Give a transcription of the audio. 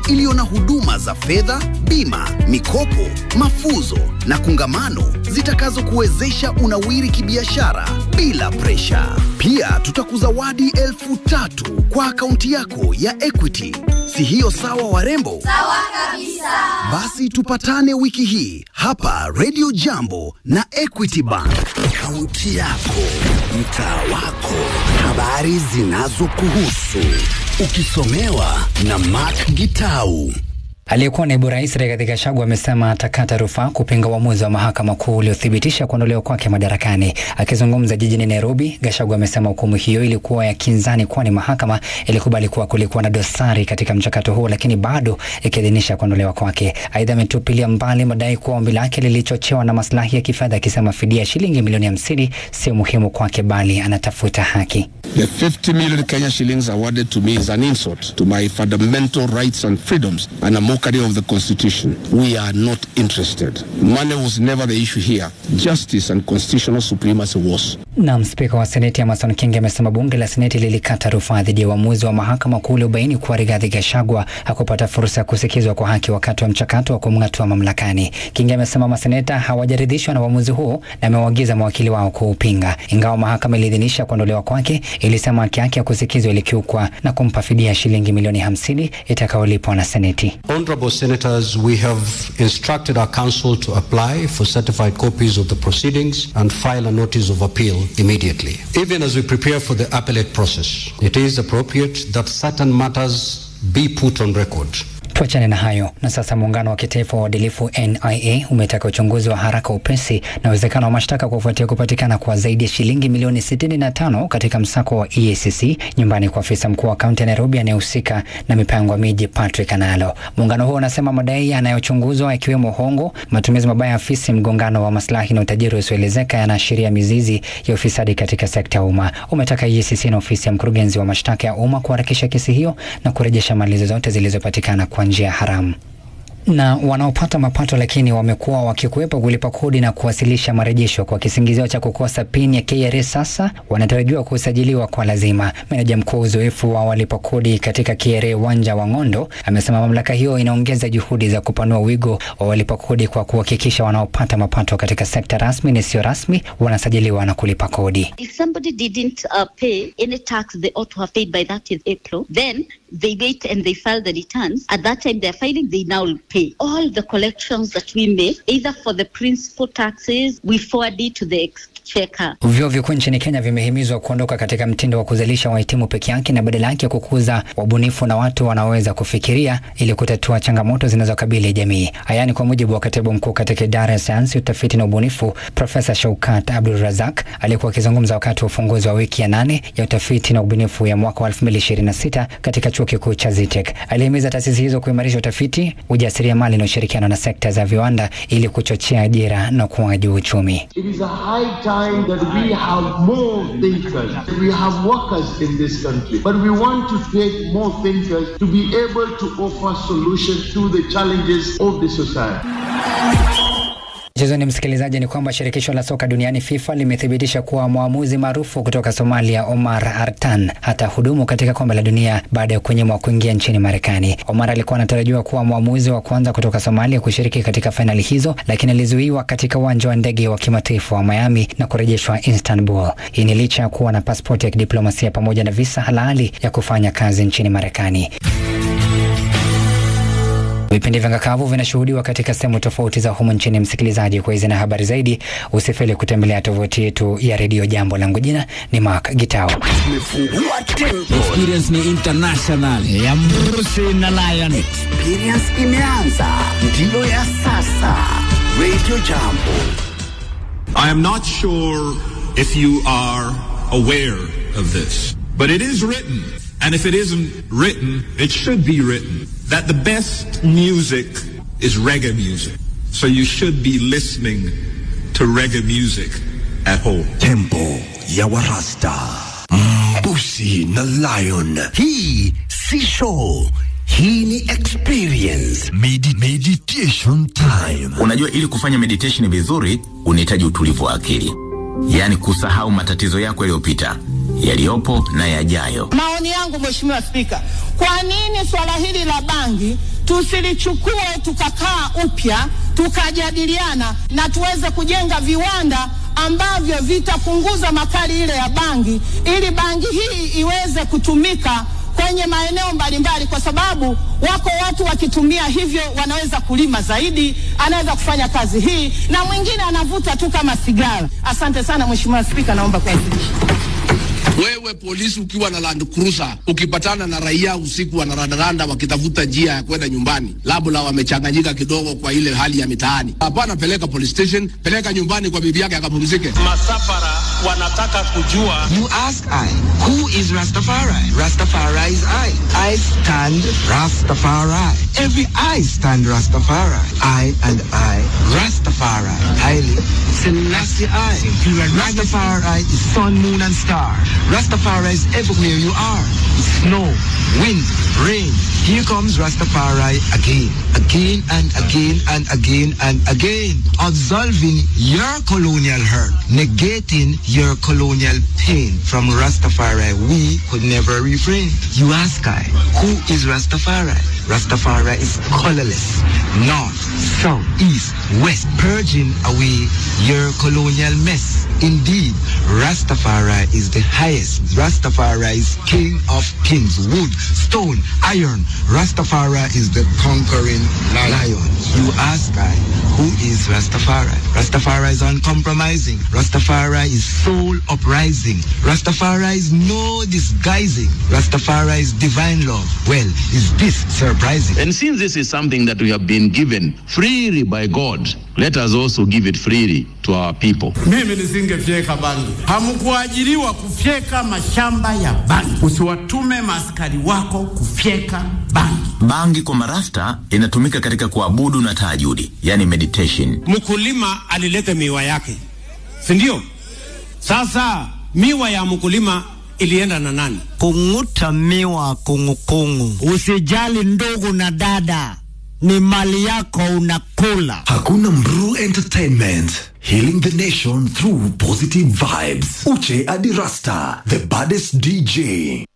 iliyo na huduma za fedha, bima, mikopo, mafuzo na kungamano zitakazokuwezesha unawiri kibiashara bila presha. Pia tutakuzawadi elfu tatu kwa akaunti yako ya Equity. Si hiyo sawa, warembo? Sawa kabisa. Basi tupatane wiki hii hapa Radio Jambo na Equity Bank. Kaunti yako, mtaa wako, habari zinazokuhusu, ukisomewa na Mark Gitau. Aliyekuwa naibu rais Rigathi Gachagua amesema atakata rufaa kupinga uamuzi wa mahakama kuu uliothibitisha kuondolewa kwake madarakani. Akizungumza jijini Nairobi, Gachagua amesema hukumu hiyo ilikuwa ya kinzani, kwani mahakama ilikubali kuwa kulikuwa na dosari katika mchakato huo, lakini bado ikiidhinisha kuondolewa kwake. Aidha, ametupilia mbali madai kuwa ombi lake lilichochewa na maslahi ya kifedha, akisema fidia ya shilingi milioni hamsini sio muhimu kwake, bali anatafuta haki. The 50 million Kenya shillings awarded to me is an insult to my fundamental rights and freedoms and a mockery of the Constitution. We are not interested. Money was never the issue here. Justice and constitutional supremacy was. Naam, spika wa seneti Amason Kingi amesema bunge la seneti lilikata rufaa dhidi ya uamuzi wa mahakama kuu uliobaini kuwa Rigathi Gachagua hakupata fursa ya kusikizwa kwa haki wakati wa mchakato wa kumng'atua mamlakani. Kingi amesema maseneta hawajaridhishwa na uamuzi huo na amewaagiza mawakili wao kuupinga. Ingawa mahakama iliidhinisha kuondolewa kwake, ilisema haki yake ya kusikizwa ilikiukwa na kumpa fidia shilingi milioni hamsini itakayolipwa na seneti. Honorable Senators, we have instructed our counsel to apply for certified copies of the proceedings and file a notice of appeal immediately. Even as we prepare for the appellate process, it is appropriate that certain matters be put on record. Tuachane na hayo na sasa. Muungano wa kitaifa wa uadilifu NIA umetaka uchunguzi wa haraka, upesi na uwezekano wa mashtaka kufuatia kupatikana kwa zaidi ya shilingi milioni 65 katika msako wa EACC nyumbani kwa afisa mkuu wa kaunti ya Nairobi anayehusika na mipango ya miji Patrick Analo. Muungano huo unasema madai yanayochunguzwa yakiwemo hongo, matumizi mabaya ya afisi, mgongano wa maslahi na utajiri usioelezeka yanaashiria mizizi ya ufisadi katika sekta ya umma. Umetaka EACC na ofisi ya mkurugenzi wa mashtaka ya umma kuharakisha kesi hiyo na kurejesha mali zozote zilizopatikana kwa njia haramu na wanaopata mapato lakini wamekuwa wakikwepa kulipa kodi na kuwasilisha marejesho kwa kisingizio cha kukosa pin ya KRA sasa wanatarajiwa kusajiliwa kwa lazima. Meneja mkuu uzoefu wa walipa kodi katika KRA Wanja wa Ng'ondo amesema mamlaka hiyo inaongeza juhudi za kupanua wigo wa walipa kodi kwa kuhakikisha wanaopata mapato katika sekta rasmi na isiyo rasmi wanasajiliwa na kulipa kodi. If somebody didn't uh, pay any tax they ought to have paid by 30th April, then they wait and they file the returns. At that time they're filing, they now pay. All the collections that we make, either for the principal taxes, we forward it to the exchequer. Vyuo vikuu nchini Kenya vimehimizwa kuondoka katika mtindo wa kuzalisha wahitimu peke yake na badala yake kukuza wabunifu na watu wanaoweza kufikiria ili kutatua changamoto zinazokabili jamii. Haya ni kwa mujibu wa katibu mkuu katika idara ya sayansi, utafiti na ubunifu, Profesa Shaukat Abdul Razak aliyekuwa akizungumza wakati wa ufunguzi wa wiki ya nane ya utafiti na ubunifu ya mwaka wa 2026 katika chuo kikuu cha Zitek. Alihimiza taasisi hizo kuimarisha utafiti, ujasiriamali na ushirikiano na sekta za viwanda ili kuchochea ajira na ukuaji wa uchumi. It is a high time that we have more thinkers. We have workers in this country, but we want to create more thinkers to be able to offer solutions to the challenges of the society. Mchezoni msikilizaji, ni kwamba shirikisho la soka duniani FIFA limethibitisha kuwa mwamuzi maarufu kutoka Somalia Omar Artan hata hudumu katika kombe la dunia baada ya kunyimwa kuingia nchini Marekani. Omar alikuwa anatarajiwa kuwa mwamuzi wa kwanza kutoka Somalia kushiriki katika fainali hizo, lakini alizuiwa katika uwanja wa ndege wa kimataifa wa Miami na kurejeshwa Istanbul. Hii ni licha ya kuwa na pasipoti ya kidiplomasia pamoja na visa halali ya kufanya kazi nchini Marekani. Vipindi vya ngakavu vinashuhudiwa katika sehemu tofauti za humu nchini. Msikilizaji, kwa hizi na habari zaidi, usifeli kutembelea tovuti yetu ya redio Jambo. Langu jina ni Mark Gitao. Tumefungua tempo, Experience ni international ya Mrusi na Lion. experience imeanza, ndiyo ya sasa. Radio Jambo. I am not sure if you are aware of this, but it is written, and if it isn't written, it should be written, that the best music is reggae music. So you should be listening to reggae music at home. Tempo ya Warasta, Mbusi na Lion. Hii si show, hii ni experience. Medi meditation time. Unajua, ili kufanya meditation vizuri unahitaji utulivu wa akili, yaani kusahau matatizo yako yaliyopita, yaliyopo na yajayo. Maoni yangu Mheshimiwa Spika, kwa nini swala hili la bangi tusilichukue tukakaa upya tukajadiliana na tuweze kujenga viwanda ambavyo vitapunguza makali ile ya bangi ili bangi hii iweze kutumika kwenye maeneo mbalimbali, kwa sababu wako watu wakitumia hivyo wanaweza kulima zaidi, anaweza kufanya kazi hii, na mwingine anavuta tu kama sigara. Asante sana Mheshimiwa Spika, naomba kuwasilisha. Wewe polisi ukiwa na Land Cruiser ukipatana na raia usiku wanarandaranda wakitafuta njia ya kwenda nyumbani, labda wamechanganyika kidogo kwa ile hali ya mitaani, hapana, peleka police station, peleka nyumbani kwa bibi yake akapumzike. Masafara wanataka kujua. You ask I, who is Rastafari? Rastafari is I. I stand Rastafari. Every I stand Rastafari. I and I, Rastafari. Haile Selassie I. Rastafari is sun, moon and star. Rastafari is everywhere you are. Snow, wind, rain. Here comes Rastafari again, again and again and again and again. Absolving your colonial hurt, negating your colonial pain. From Rastafari, we could never refrain. You ask I, who is Rastafari? Rastafari is colorless, north, south, east, west, purging away your colonial mess. Indeed, Rastafari is the highest. Rastafari is king of kings, wood, stone, iron. Rastafari is the conquering lion. You ask I, who is Rastafari? Rastafari is uncompromising. Rastafari is soul uprising. Rastafari is no disguising. Rastafari is divine love. Well, is this surprising? And since this is something that we have been given freely by God, let us also give it freely to our people. Mimi nisingefyeka bangi. Hamkuajiriwa kufyeka mashamba ya bangi. Usiwatume maaskari wako kufyeka bangi. Bangi kwa marasta inatumika katika kuabudu na tahajudi, yani meditation. Mkulima alileta miwa yake, si ndio? Sasa miwa ya mkulima ilienda na nani? Kung'uta miwa kungukungu. Usijali ndugu na dada, ni mali yako unakula. Hakuna Mru Entertainment. Healing the nation through positive vibes. Uche Adirasta, the baddest DJ.